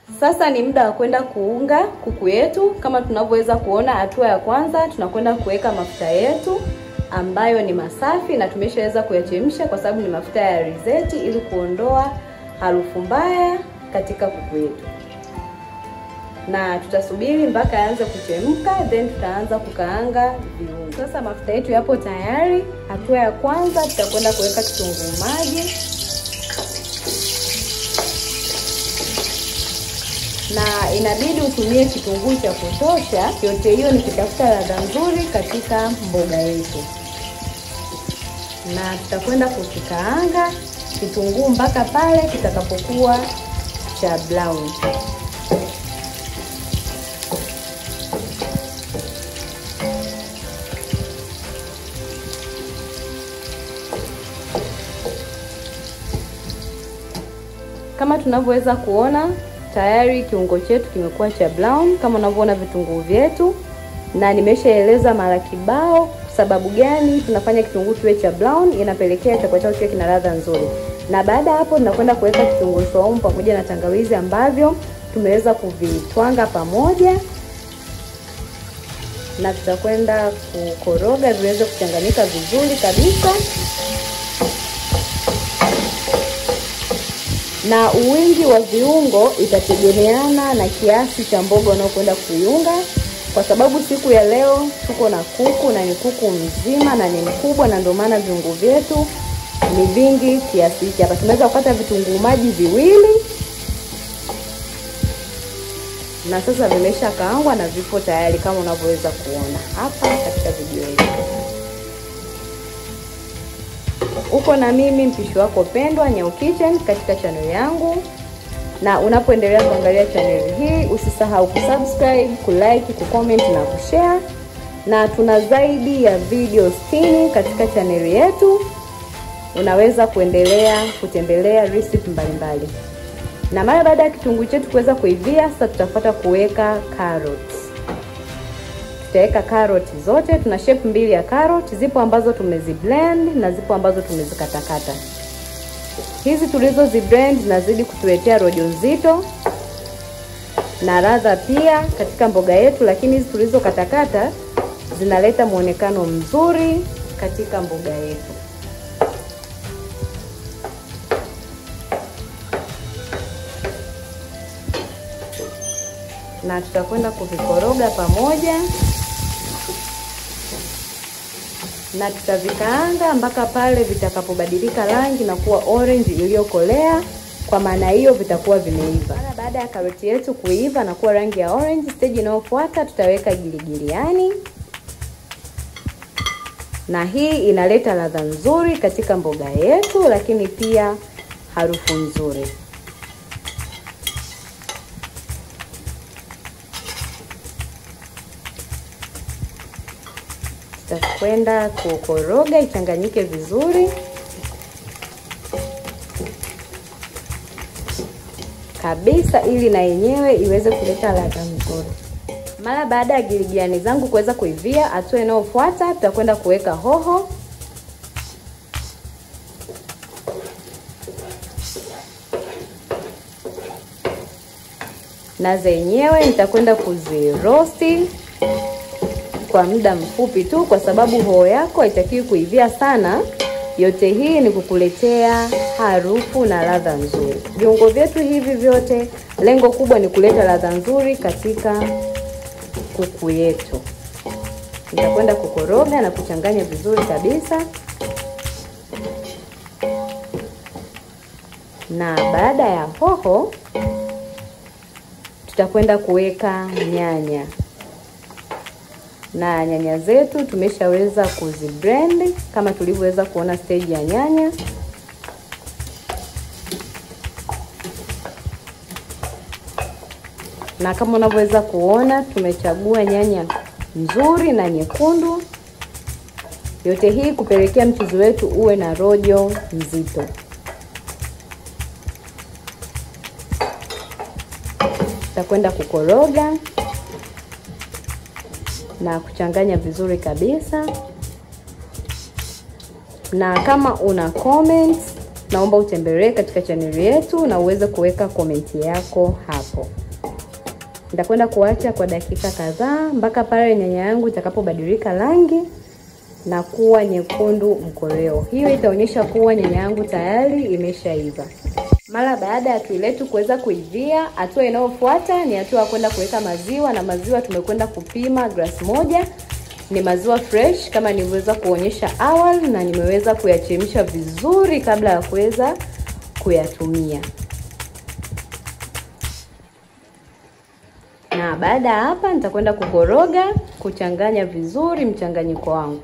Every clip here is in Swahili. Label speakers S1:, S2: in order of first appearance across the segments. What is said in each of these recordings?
S1: Sasa ni muda wa kwenda kuunga kuku yetu. Kama tunavyoweza kuona, hatua ya kwanza tunakwenda kuweka mafuta yetu ambayo ni masafi na tumeshaweza kuyachemsha kwa sababu ni mafuta ya alizeti, ili kuondoa harufu mbaya katika kuku yetu, na tutasubiri mpaka yaanze kuchemka, then tutaanza kukaanga viungo. Sasa mafuta yetu yapo tayari. Hatua ya kwanza tutakwenda kuweka kitunguu maji na inabidi utumie kitunguu cha kutosha. Yote hiyo ni kutafuta ladha nzuri katika mboga yetu, na tutakwenda kukikaanga kitunguu mpaka pale kitakapokuwa cha brown. Kama tunavyoweza kuona tayari kiungo chetu kimekuwa cha brown kama unavyoona vitunguu vyetu, na nimeshaeleza mara kibao sababu gani tunafanya kitunguu kiwe cha brown. Inapelekea chakula chako kiwe kina ladha nzuri. Na baada ya hapo, tunakwenda kuweka kitunguu saumu pamoja na tangawizi ambavyo tumeweza kuvitwanga pamoja, na tutakwenda kukoroga viweze kuchanganyika vizuri kabisa na uwingi wa viungo itategemeana na kiasi cha mboga unaokwenda kuiunga, kwa sababu siku ya leo tuko na kuku na ni kuku mzima na ni mkubwa, na ndio maana viungo vyetu ni vingi kiasi hiki. Hapa tumeweza kupata vitunguu maji viwili, na sasa vimesha kaangwa na vipo tayari kama unavyoweza kuona hapa katika video hii. Uko na mimi mpishi wako pendwa Nyau Kitchen katika channel yangu, na unapoendelea kuangalia channel hii usisahau kusubscribe, kulike, kucomment na kushare, na tuna zaidi ya video 60 katika channel yetu. Unaweza kuendelea kutembelea recipe mbalimbali, na mara baada ya kitunguu chetu kuweza kuivia, sasa tutafuata kuweka carrots. Tutaweka karoti zote. Tuna shape mbili ya karoti, zipo ambazo tumeziblend na zipo ambazo tumezikatakata. Hizi tulizo ziblend zinazidi kutuletea rojo nzito na ladha pia katika mboga yetu, lakini hizi tulizokatakata zinaleta muonekano mzuri katika mboga yetu. Na tutakwenda kuvikoroga pamoja na tutavikaanga mpaka pale vitakapobadilika rangi na kuwa orange iliyokolea. Kwa maana hiyo vitakuwa vimeiva. Mara baada ya karoti yetu kuiva na kuwa rangi ya orange, stage inayofuata tutaweka giligiliani, na hii inaleta ladha nzuri katika mboga yetu, lakini pia harufu nzuri. Tutakwenda kukoroga ichanganyike vizuri kabisa, ili na yenyewe iweze kuleta ladha nzuri. Mara baada ya giligilani zangu kuweza kuivia, hatua inayofuata tutakwenda kuweka hoho na zenyewe nitakwenda kuzirosti kwa muda mfupi tu, kwa sababu hoho yako haitakiwi kuivia sana. Yote hii ni kukuletea harufu na ladha nzuri. Viungo vyetu hivi vyote, lengo kubwa ni kuleta ladha nzuri katika kuku yetu. Nitakwenda kukoroga na kuchanganya vizuri kabisa, na baada ya hoho tutakwenda kuweka nyanya na nyanya zetu tumeshaweza kuziblend kama tulivyoweza kuona stage ya nyanya. Na kama unavyoweza kuona tumechagua nyanya nzuri na nyekundu, yote hii kupelekea mchuzi wetu uwe na rojo nzito. Tutakwenda kukoroga na kuchanganya vizuri kabisa. Na kama una comments naomba utembelee katika chaneli yetu na uweze kuweka komenti yako hapo. Nitakwenda kuacha kwa dakika kadhaa mpaka pale nyanya yangu itakapobadilika rangi na kuwa nyekundu mkoleo. Hiyo itaonyesha kuwa nyanya yangu tayari imeshaiva. Mara baada ya tui letu kuweza kuivia, hatua inayofuata ni hatua ya kwenda kuweka maziwa, na maziwa tumekwenda kupima glasi moja. Ni maziwa fresh kama nilivyoweza kuonyesha awali, na nimeweza kuyachemsha vizuri kabla ya kuweza kuyatumia. Na baada ya hapa nitakwenda kukoroga, kuchanganya vizuri mchanganyiko wangu.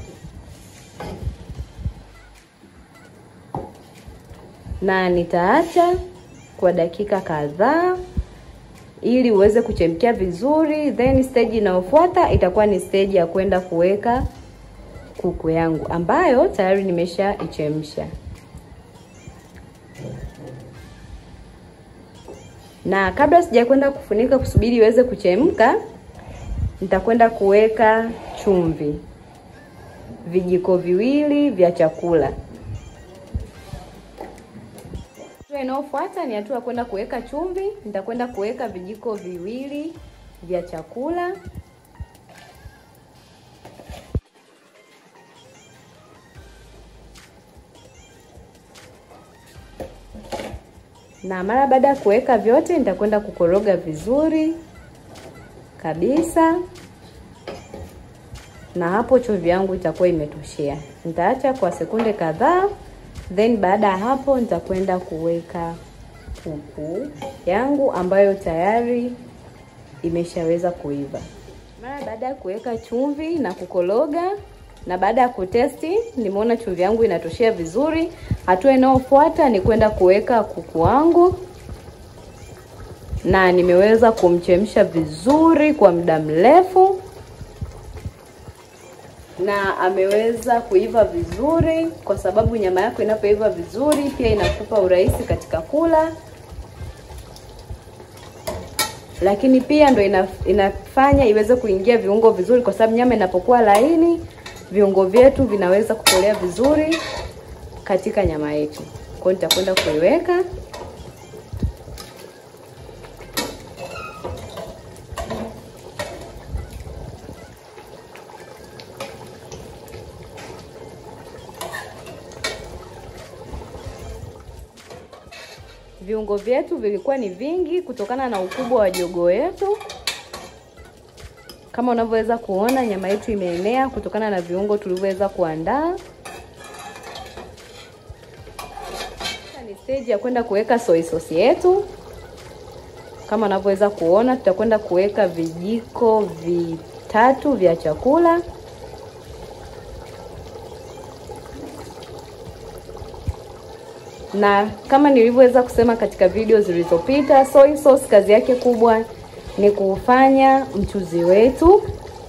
S1: na nitaacha kwa dakika kadhaa ili uweze kuchemkia vizuri, then stage inayofuata itakuwa ni stage ya kwenda kuweka kuku yangu ambayo tayari nimesha ichemsha. Na kabla sijakwenda kufunika kusubiri iweze kuchemka, nitakwenda kuweka chumvi vijiko viwili vya chakula. Hatua inayofuata ni hatua ya kwenda kuweka chumvi. Nitakwenda kuweka vijiko viwili vya chakula. Na mara baada ya kuweka vyote, nitakwenda kukoroga vizuri kabisa, na hapo chumvi yangu itakuwa imetoshea. Nitaacha kwa sekunde kadhaa then baada ya hapo nitakwenda kuweka kuku yangu ambayo tayari imeshaweza kuiva. Mara baada ya kuweka chumvi na kukoroga na baada ya kutesti, nimeona chumvi yangu inatoshea vizuri. Hatua inayofuata ni kwenda kuweka kuku wangu, na nimeweza kumchemsha vizuri kwa muda mrefu na ameweza kuiva vizuri, kwa sababu nyama yako inapoiva vizuri pia inakupa urahisi katika kula, lakini pia ndo ina, inafanya iweze kuingia viungo vizuri, kwa sababu nyama inapokuwa laini viungo vyetu vinaweza kukolea vizuri katika nyama yetu. Kwa hiyo nitakwenda kuiweka viungo vyetu vilikuwa ni vingi kutokana na ukubwa wa jogoo yetu. Kama unavyoweza kuona, nyama yetu imeenea kutokana na viungo tulivyoweza kuandaa. Ni stage ya kwenda kuweka soy sauce yetu. Kama unavyoweza kuona, tutakwenda kuweka vijiko vitatu vya chakula na kama nilivyoweza kusema katika video zilizopita, soy sauce kazi yake kubwa ni kufanya mchuzi wetu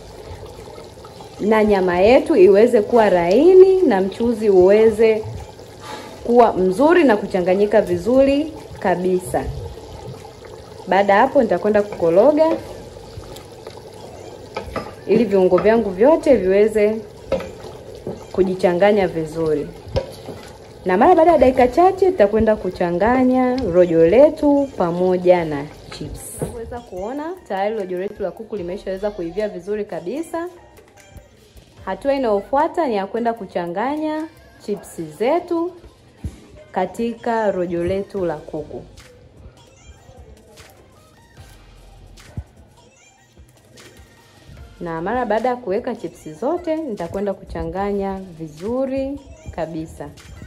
S1: na nyama yetu iweze kuwa laini na mchuzi uweze kuwa mzuri na kuchanganyika vizuri kabisa. Baada ya hapo, nitakwenda kukoroga ili viungo vyangu vyote viweze kujichanganya vizuri na mara baada ya dakika chache tutakwenda kuchanganya rojo letu pamoja na chips. Unaweza kuona tayari rojo letu la kuku limeshaweza kuivia vizuri kabisa. Hatua inayofuata ni ya kwenda kuchanganya chips zetu katika rojo letu la kuku. Na mara baada ya kuweka chips zote nitakwenda kuchanganya vizuri kabisa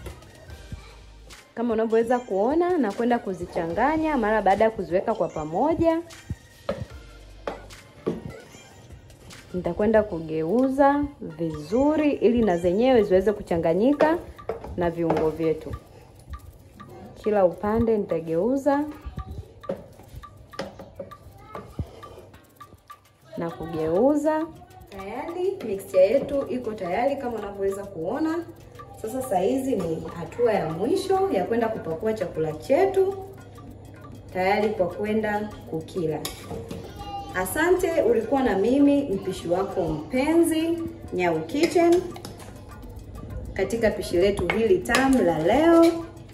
S1: kama unavyoweza kuona na kwenda kuzichanganya mara baada ya kuziweka kwa pamoja. Nitakwenda kugeuza vizuri ili na zenyewe ziweze kuchanganyika na viungo vyetu. Kila upande nitageuza na kugeuza. Tayari mixture yetu iko tayari kama unavyoweza kuona. Sasa saa hizi ni hatua ya mwisho ya kwenda kupakua chakula chetu tayari kwa kwenda kukila. Asante, ulikuwa na mimi mpishi wako mpenzi Nyau Kitchen katika pishi letu hili tamu la leo.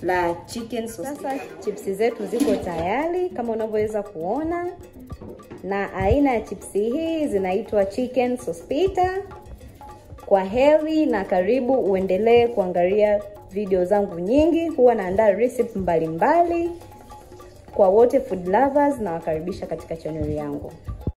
S2: la chicken sauce.
S1: Sasa chipsi zetu ziko tayari kama unavyoweza kuona, na aina ya chipsi hii zinaitwa chicken sospita. Kwa heri na karibu, uendelee kuangalia video zangu nyingi, huwa naandaa recipe mbalimbali kwa wote food lovers, na wakaribisha katika channel yangu.